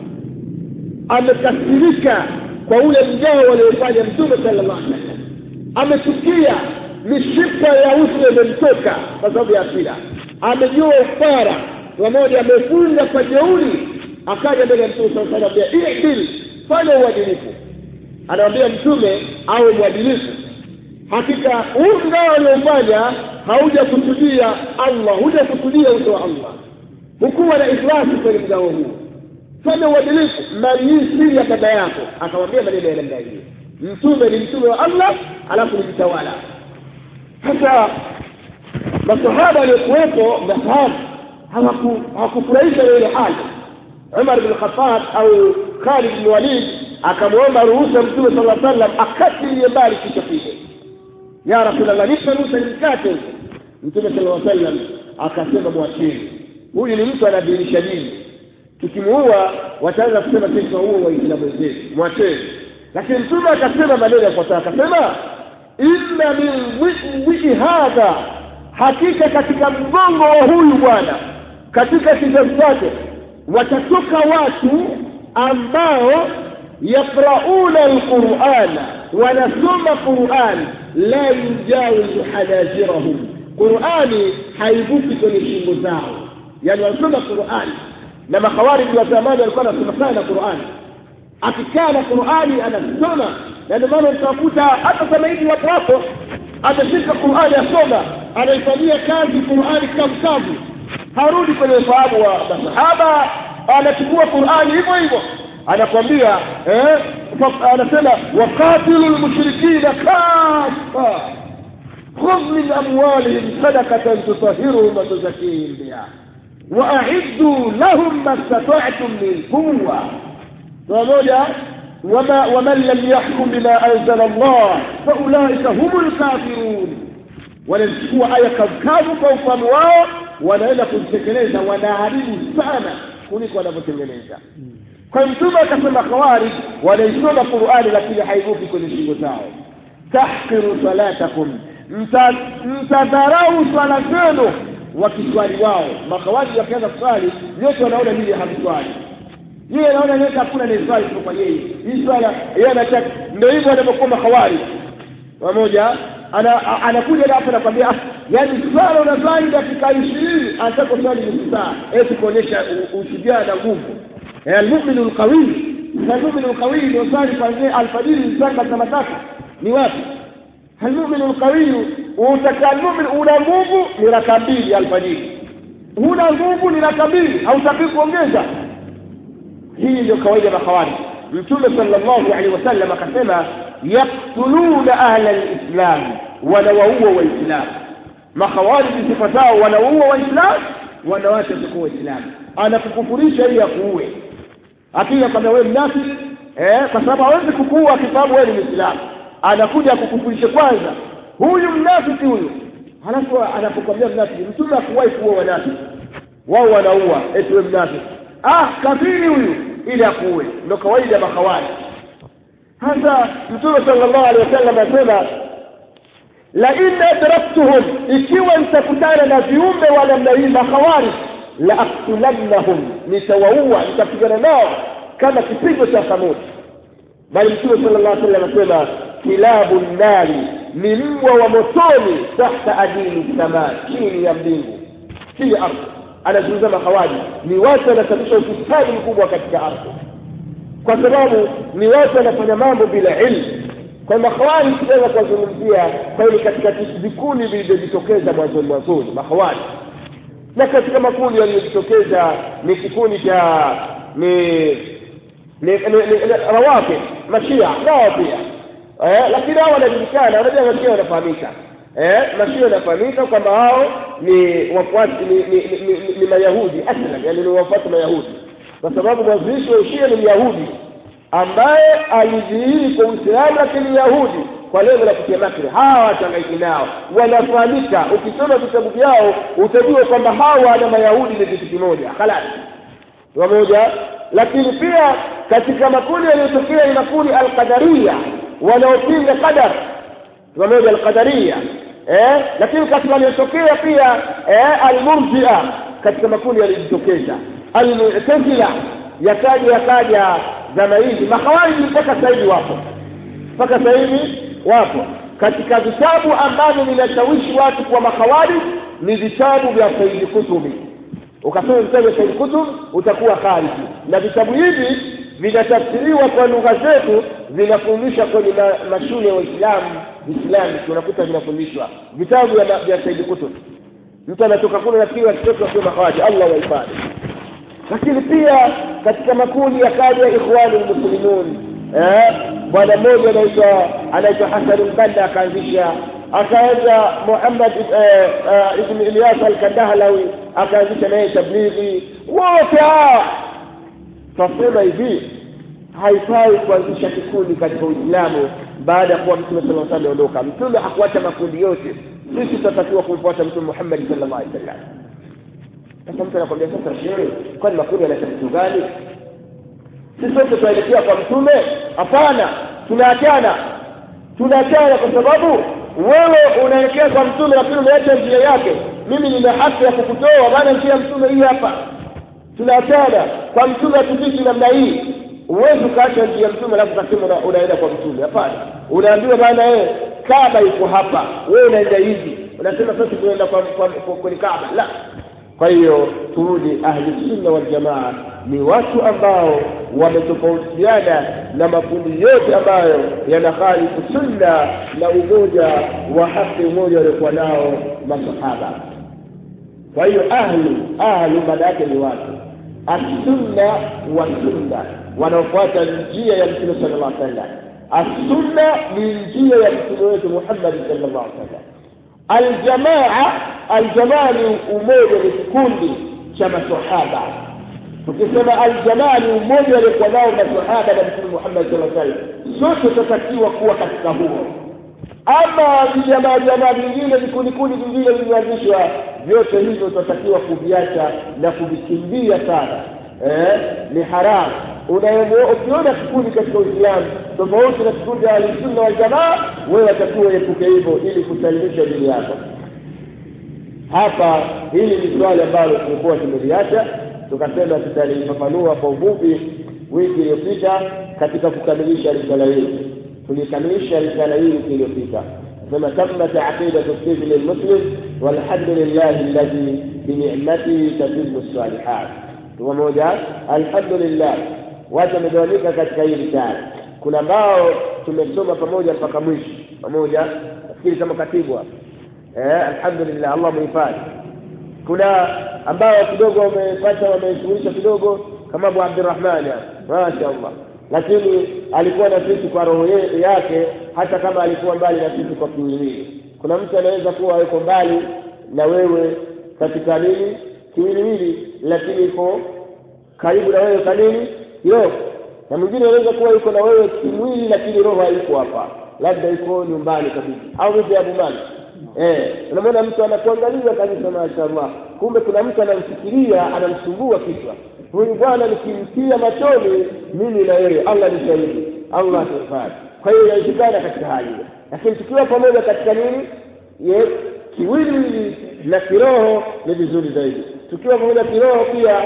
amekasirika kwa ule mgao waliofanya mtume sallallahu alaihi wasallam amechukia mishipa ya uso imemtoka kwa sababu ya asira amejua ufara pamoja amefunga kwa jeuri akaja mbele ya mtume saa salam ambia idil fanya uadilifu anamwambia mtume awe mwadilifu hakika huu mgao aliofanya haujakusudia allah hujakusudia uso wa allah hukuwa na ikhlasi kwenye mgao huu fanya uadilifu mali hii siri ya baba yako akamwambia maneno ya namna hiyo mtume ni mtume wa allah alafu ni mtawala sasa masahaba waliokuwepo mafahamu hawakufurahisha ile hali umar bn khatab au khalid bn walid akamwomba ruhusa mtume sala sallam akatilie mbali kichwa kile ya rasulllah nipe ruhusa nimkate mtume sala sallam akasema mwacheni huyu ni mtu anadhihirisha dini tukimuua wataanza kusema sisi tunaua waislamu wenzetu mwacheni lakini mtume akasema maneno yafuatayo akasema inna min wii hadha hakika katika mgongo wa huyu bwana katika kizazi chake watatoka watu ambao yaqrauna alqurana wanasoma quran la yujawizu hanajirahum qurani haivuki kwenye shingo zao yani wanasoma qurani na makhawariji wa zamani walikuwa wanasoma sana qurani akikaa na qurani anasoma na ndio maana utakuta hata kama hivi wapo hapo ameshika qurani asoma anaifanyia kazi qurani kamkavu harudi kwenye ufahamu wa masahaba anachukua qurani hivyo hivyo anakwambia eh, anasema waqatilu lmushrikina kafa khudh min amwalihim sadakatan tutahiruhum watuzakihim biha waaiddu lahum ma stata'tum min quwa pamoja وما ومن لم يحكم بما انزل الله فاولئك هم الكافرون wanachukua aya kavukavu kwa ufahamu wao wanaenda kuzitekeleza wanaharibu sana kuliko wanavyotengeneza kwa mtume akasema khawarij wanaisoma qurani lakini haivuki kwenye shingo zao tahkiru salatakum mtadharau swala zenu wakiswali wao makhawarij wakianza kuswali nyote wanaona nini hamswali yeye anaona nyote hakuna naiswali kwa yeye hii swala yeye anataka ndio hivyo wanavyokuwa makhawari pamoja ana anakuja hapo nakwambia yaani swala unaswali dakika ishirini anataka kuswali nusu saa eti kuonyesha ushujaa na nguvu almuminu lqawiyi almuminu lqawiyi ndio swali kwanzia alfajiri mpaka saa tatu ni wapi almuminu lqawiyu utaka almumin una nguvu ni raka mbili alfajiri huna nguvu ni raka mbili hautakii kuongeza hii ndio kawaida ya makhawari mtume sallallahu alaihi wasallam akasema yaktuluna ahla lislam wanawaua waislamu makhawariji sifa zao wanawaua waislamu wanawacha siku waislamu anakukufurisha ili akuue akija kwamba wewe mnafiki eh, kwa sababu hawezi kukuua akifahamu wewe ni mwislamu anakuja akukufurisha kwanza huyu mnafiki huyu halafu anapokwambia mnafiki mtume akuwahi kuua wanafiki wao wanaua eti wewe mnafiki ah kafiri huyu ili akuue ndo kawaida makhawari hasa mtume sallallahu alaihi wasallam anasema la in adraktuhum ikiwa nitakutana na viumbe wa namna hii makhawari la aktulannahum nitawaua nitapigana nao kama kipigo cha thamudi bali mtume sallallahu alaihi wasallam anasema kilabu nnari ni mbwa wa motoni tahta adini samaa chini ya mbingu chini ya ardhi anazungumza mahawaji ni watu wanasababisha ufisadi mkubwa katika ardhi kwa sababu ni watu wanafanya mambo bila ilmu kwa mahawari tunaweza kuwazungumzia kwani katika vikundi vilivyojitokeza mwanzoni mwanzoni mahawari na katika makundi yaliyojitokeza ni kikundi cha ni ni, ni, ni rawafi mashia nao pia eh, lakini hao wanajulikana wanajua mashia wanafahamika eh, mashia wanafahamika kwamba hao ni wafuasi ni, ni, ni, ni, ni mayahudi aslan yani ni wafuasi mayahudi kwa sababu mwanzilishi wa ushia ni myahudi ambaye alidhihiri kwa uislamu lakini yahudi kwa lengo la kutia makri hawa wachangaiki nao wanafahamika ukisoma vitabu vyao utajua kwamba hawa na mayahudi ni kitu kimoja halali pamoja lakini pia katika makundi yaliyotokea ni makundi alqadaria wanaopinga qadar pamoja alqadaria eh, lakini katika yaliyotokea pia eh, almurjia katika makundi yalijitokeza almutazila yakaja yakaja zama hizi makhawariji mpaka sasa hivi wapo mpaka sasa hivi wapo katika vitabu ambavyo vinashawishi watu kwa makhawarij ni vitabu vya saidi kutubi ukasoma vitabu vya saidi kutub utakuwa khariji na vitabu hivi vinatafsiriwa kwa lugha zetu vinafundishwa kwenye ma, mashule ya waislamu islami unakuta vinafundishwa vitabu vya, vya saidi kutub mtu anatoka kule nafikiri akitoka akiwa makhawariji allah wahifadhi lakini pia katika makundi yakaja ikhwanu lmuslimun eh, bwana mmoja anaitwa anaitwa hasan lbanda akaanzisha akaenda muhammad eh, eh, ibn ilyas alkandahlawi akaanzisha naye tablighi wote hawa twasema hivi haifai kuanzisha kikundi katika uislamu baada ya kuwa mtume sala sa ameondoka mtume hakuacha makundi yote sisi tutatakiwa kumfuata mtume muhammadi sal llahu alehi wa sallam sasa mtu anakwambia sasa shehe kwani makundi yanaleta kitu gani sisi sote tunaelekea kwa mtume hapana tunaachana tunaachana kwa sababu wewe unaelekea kwa mtume lakini umeacha njia yake mimi nina haki ya kukutoa maana njia ya mtume hii hapa tunaachana kwa mtume hatupiti namna hii huwezi ukaacha njia ya mtume alafu ukasema una, unaenda kwa mtume hapana unaambiwa bana yeye kaba iko hapa wewe unaenda hivi unasema sasa tunaenda kwa, kwa, kwa, kwenye kaba la kwa hiyo turudi ahli sunna wal jamaa ni watu ambao wametofautiana na makundi yote ambayo yanakhalifu sunna na umoja wa haki umoja waliokuwa nao masahaba kwa hiyo ahlu ahlu maana yake ni watu assunna wa sunna wanaofuata njia ya mtume sala llah sallam assunna ni njia ya mtume wetu muhammadi sala llah sallam aljamaa aljamaa ni umoja ni kikundi cha masahaba tukisema aljamaa ni umoja waliokuwa nao masahaba na mtume muhammad saa salam sote tutatakiwa kuwa katika huo ama vijamaa jamaa vingine vikundikundi vingine vilivyoanzishwa vyote hivyo tutatakiwa kuviacha na kuvikimbia sana eh, ni haramu ukiona kikundi katika uislamu tofauti na kikundi ya ahlusunna waljamaa wewe watakiwa uepuke hivyo ili kusalimisha dini yako hapa hili ni swali ambalo tulikuwa tumeliacha tukasema tutalifafanua kwa ufupi wiki iliyopita katika kukamilisha risala hili tulikamilisha risala hii wiki iliyopita nasema tammat aqidatu sijni lmuslim walhamdulillahi alladhi binicmatihi tatimu salihat pamoja alhamdulillah watu wamegawanyika katika hii risala kuna ambao tumesoma pamoja mpaka mwisho pamoja nafikiri kama katibwa eh, alhamdulillah allah muhifadhi kuna ambao kidogo wamepata wameshughulisha kidogo kama abu abdirahmani masha allah lakini alikuwa na sisi kwa roho yake hata kama alikuwa mbali na sisi kwa kiwiliwili kuna mtu anaweza kuwa yuko mbali na wewe katika nini kiwiliwili lakini iko karibu na wewe kanini kiroho na mwingine anaweza kuwa yuko na wewe kimwili lakini roho haiko hapa labda iko nyumbani kabisa au vipi abu mali eh unamwona mtu anakuangalia kabisa mashaallah kumbe kuna mtu anamfikiria anamsumbua kichwa huyu bwana nikimtia machoni mimi na yeye allah ni shahidi allah atufadhi kwa hiyo inawezekana katika hali hiyo lakini tukiwa pamoja katika nini ye kiwili na kiroho ni vizuri zaidi tukiwa pamoja kiroho pia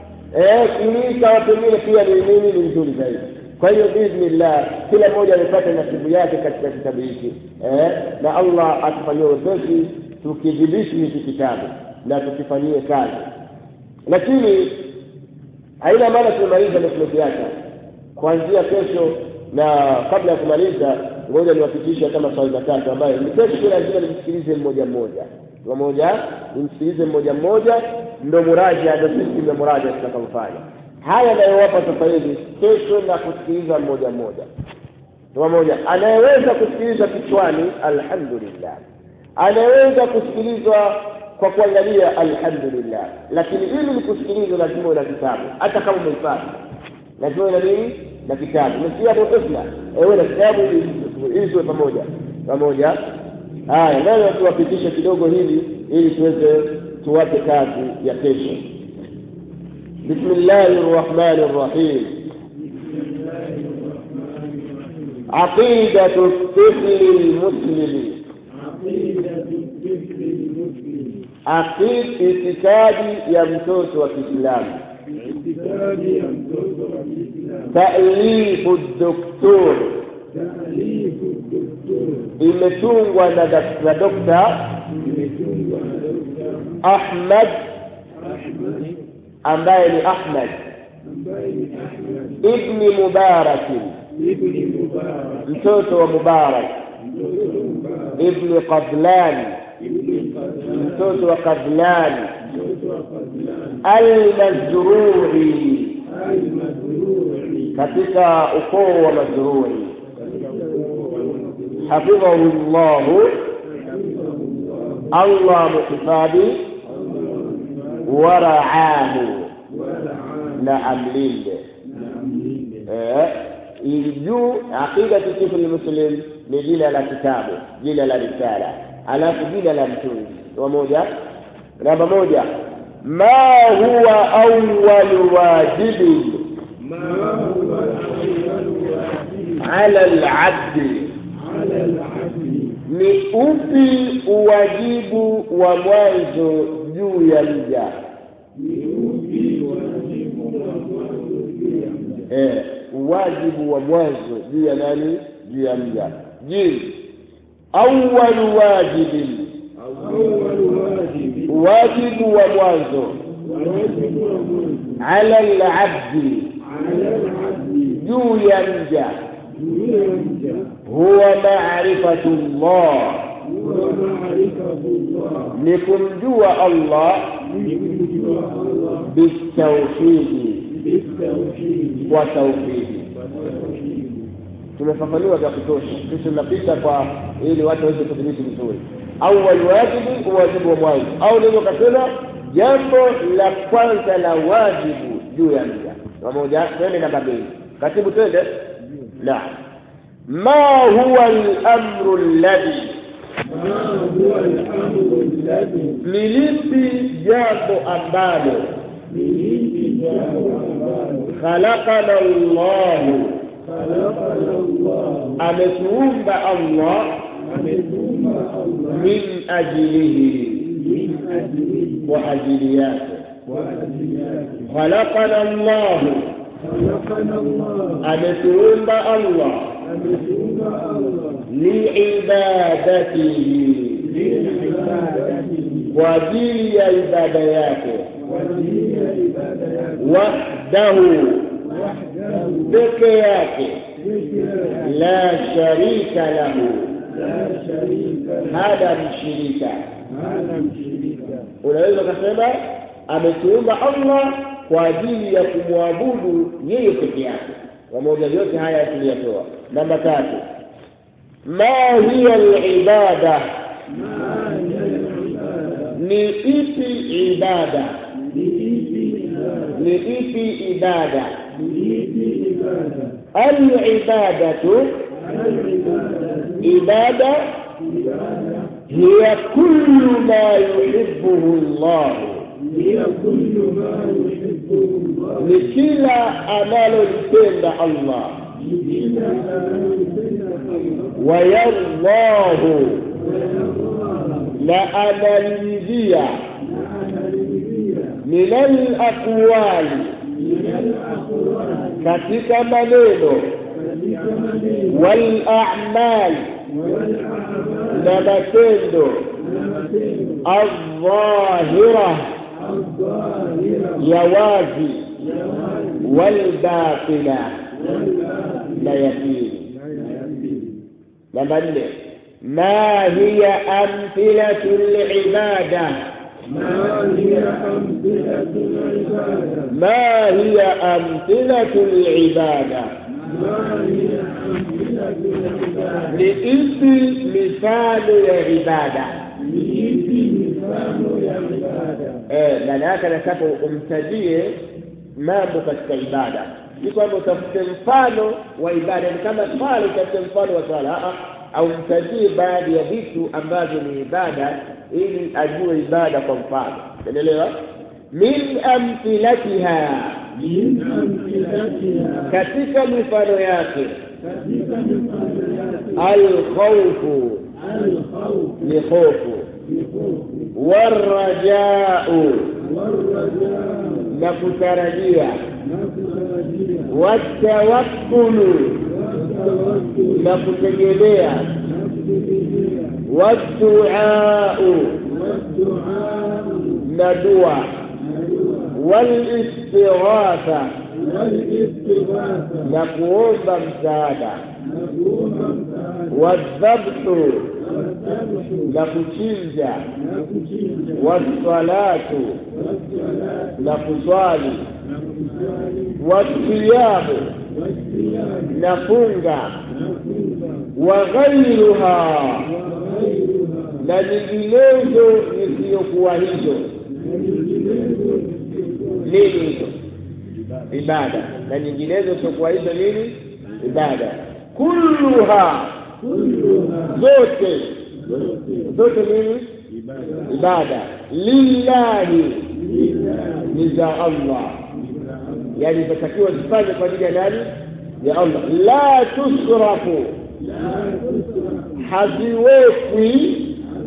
eh kuliika pengine pia ni nini ni vizuri zaidi kwa hiyo biidhnillah kila mmoja amepata nasibu yake katika kitabu hiki eh, na allah atufanyie wepesi tukidhibiti hiki kitabu na tukifanyie kazi lakini haina maana tumemaliza na tumekiacha kuanzia kesho na kabla ya kumaliza ngoja niwapitisha kama swali matatu ambayo ni kesho lazima nimsikilize mmoja mmoja pamoja nimsikilize mmoja mmoja ndo muraja ndo system ya muraja tutakaofanya haya anayowapa sasa hivi kesho na kusikiliza mmoja mmoja pamoja anayeweza kusikiliza kichwani alhamdulillah anayeweza kusikilizwa kwa kuangalia alhamdulillah lakini ili ni kusikiliza lazima una kitabu hata kama umehifadhi lazima una nini na kitabu umesikia Abu Husna ewe na kitabu ili tuwe pamoja pamoja haya nani tuwapitishe kidogo hili ili tuweze tuwape kazi ya kesho bismillahi rrahmani rrahim عقيدة الطفل المسلم عقيد اعتقادي يا mtoto wa Kiislamu تأليف الدكتور imetungwa na dokta Ahmad ambaye ni Ahmad ibni Mubarak mtoto wa Mubarak ibni Qadlan mtoto wa Qadlan al-Mazruri katika ukoo wa Mazruri hafidhahu llahu Allah muhifadhi waraahu na amlinde ili juu aqidatu tifli muslim ni jina la kitabu jina la risala alafu jina la mtunzi pamoja namba moja ma huwa awwalu wajibin ala alabdi ni upi uwajibu wa mwanzo juu ya mja eh, uwajibu wa mwanzo juu ya nani juu ya mja je awalu wajibin wajibu wa mwanzo ala labdi juu ya mja huwa marifatu llah ni kumjua allah bitauhidi kwa tauhidi tumefafanua vya kutosha sisi tunapita kwa ili watu waweze kudhibiti vizuri awal wajibu uwajibu wa mwanzo au ndio kasema jambo la kwanza la wajibu juu ya mja pamoja twende namba mbili katibu twende naam ما هو الأمر الذي للبي جامbo ambalo خلقنا الله ametuumba Allah min ajilihi kwa ajili yake khalaqana Allah ametuumba Allah liibadatihi kwa ajili ya ibada yake wahdahu peke yake la sharika lahu hada mshirika unaweza ukasema ametuumba allah kwa ajili ya kumwabudu yeye peke yake pamoja yote haya tuliyatoa namba tatu ma hiya libada ni ipi ibada ni ipi ibada alibadatu ibada hiya kullu ma yuhibbuhu llahu ni kila analolipenda allah wayallahu na analiridhia min alaqwali katika maneno walamali na matendo aldhahira ya wazi walbatila na yapili namba nne ma hiya amthilatu libada ما هي أمثلة العبادة لإيبي مثال العبادة eh maana yake anataka umtajie mambo katika ibada si kwamba utafute mfano wa ibada ni kama swala utafute mfano wa swala au mtajie baadhi ya vitu ambavyo ni ibada ili ajue ibada kwa mfano unaelewa min amthilatiha min amthilatiha katika mifano yake katika mifano yake alkhawfu alkhawf ni hofu ni hofu warajau warajaa na kutarajia na kutarajia watawakkulu watawakkul na kutegemea na kutegemea waduau waduau na dua na dua walistighatha walistighatha na kuomba msaada na kuomba msaada wadhabhu wadhabhu na kuchinja na kuchinja wassalatu wassalatu na kuswali na kusali wasiyamu wasiyam na funga na funga wa ghairuha وغيرها na nyinginezo zisizokuwa hizo nini hizo ibada na nyinginezo zisizokuwa hizo nini ibada kulluha zote zote nini ibada lillahi ni za allah yani zitakiwa zifanye kwa ajili ya nani ya allah la tusrafu haziwekwi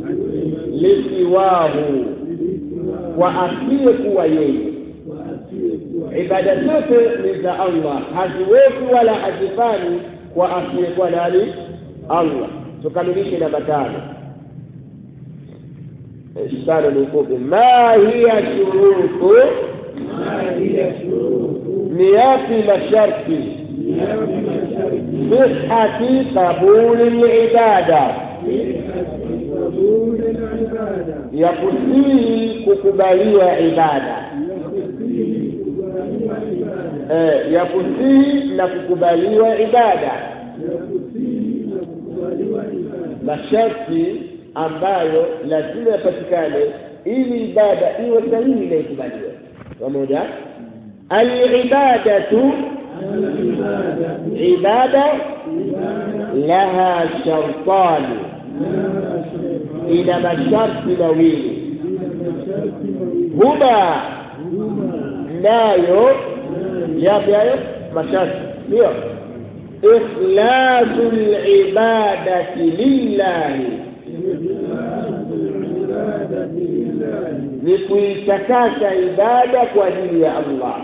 lisiwahu kwa asiyekuwa yeye ibada zote ni za allah haziwekwi wala hazifanyi kwa asiyekuwa nani allah tukamilishe namba tano tano ni fupi ma hiya shurutu ni yapi masharti sihati qabuli libada ya kusihi kukubaliwa ibada eh, ya kusihi na kukubaliwa ibada masharti ambayo lazima yapatikane ili ibada iwe sahihi na ikubaliwe pamoja alibadatu ibada laha shartani ina masharti mawili huma nayo yapi hayo masharti ndio ikhlasu libadati lillahi ni kuitakasa ibada kwa ajili ya allah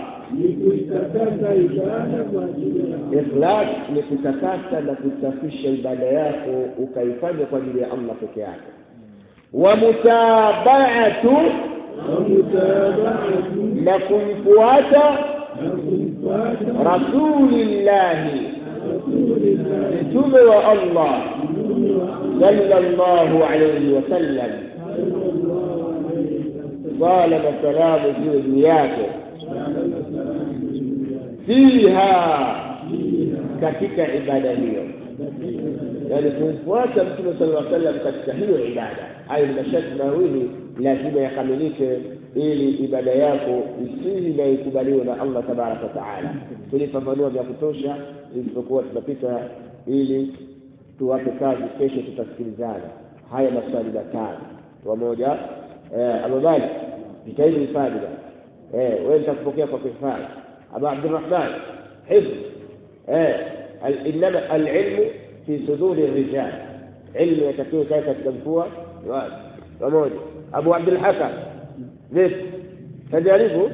ikhlas ni kutakasa na kusafisha ibada yako ukaifanya kwa ajili ya allah peke yake wa mutabaatu na kumfuata rasulillahi mtume wa allah sallallahu alayhi wasallam sala na salamu ziwe juu yake fiha katika ibada hiyo yani kumfuata mtume sala lla sallam katika hiyo ibada hayo ni masharti mawili lazima yakamilike ili ibada yako isihi na ikubaliwe na allah tabaraka wataala tulifafanua vya kutosha isipokuwa tunapita ili tuwape kazi kesho tutasikilizana haya maswali matano pamoja eh, ababali jitahidi hifadhi bana eh, wewe nitakupokea kwa kuhifadhi aba abdurahman hifdh eh, inama alilmu fi suduri rijal ilmu yatakiwa ikae katika mfua wazi pamoja abu abdulhakam vipi tajaribu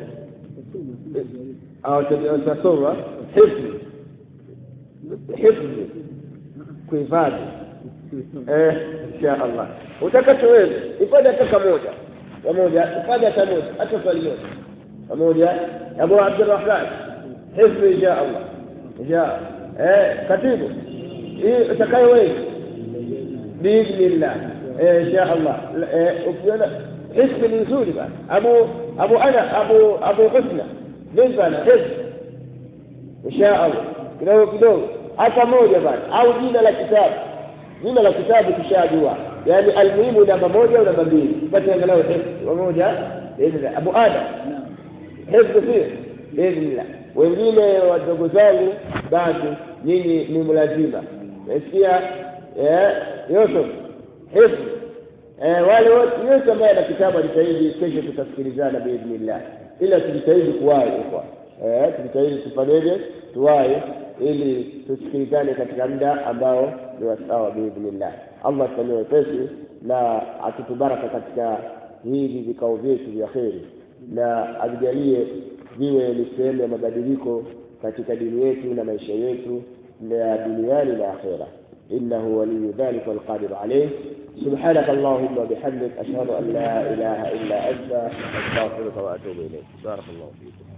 au tasoma hifdh hifdh kuhifadhi eh insha allah utakachoweza hifadhi hata kamoja pamoja hifadhi hata moja hata swali moja pamoja abu abdurrahman hifdhi insha allah insha eh katibu hii utakayoweza biidhnillah eh insha allah eh ukiona hifdhi ni nzuri bana abu abu ana abu abu husna vipi bana hifdhi insha allah kidogo kidogo hata moja bana au jina la kitabu jina la kitabu tushajua yaani almuhimu namba moja au namba mbili pate angalau hifdhi pamoja abu adam hifdhi pia biidhnillah wengine wadogo zangu bado nyinyi ni mlazima nasikia Yusuf hifdh eh, wale wote yote ambaye ana kitabu ajitahidi kesho tutasikilizana biidhnillah ila tujitahidi kuwahi kwa eh, tujitahidi tufanyeje tuwahi ili tusikilizane katika muda ambao ni wasawa biidhnillah allah tufanyie wepesi na atutubaraka katika hivi vikao vyetu vya kheri na avijalie viwe ni sehemu ya mabadiliko katika dini yetu na maisha yetu na duniani na akhera إنه ولي ذلك والقادر عليه سبحانك اللهم وبحمدك أشهد أن لا إله إلا أنت أستغفرك وأتوب إليك بارك الله فيكم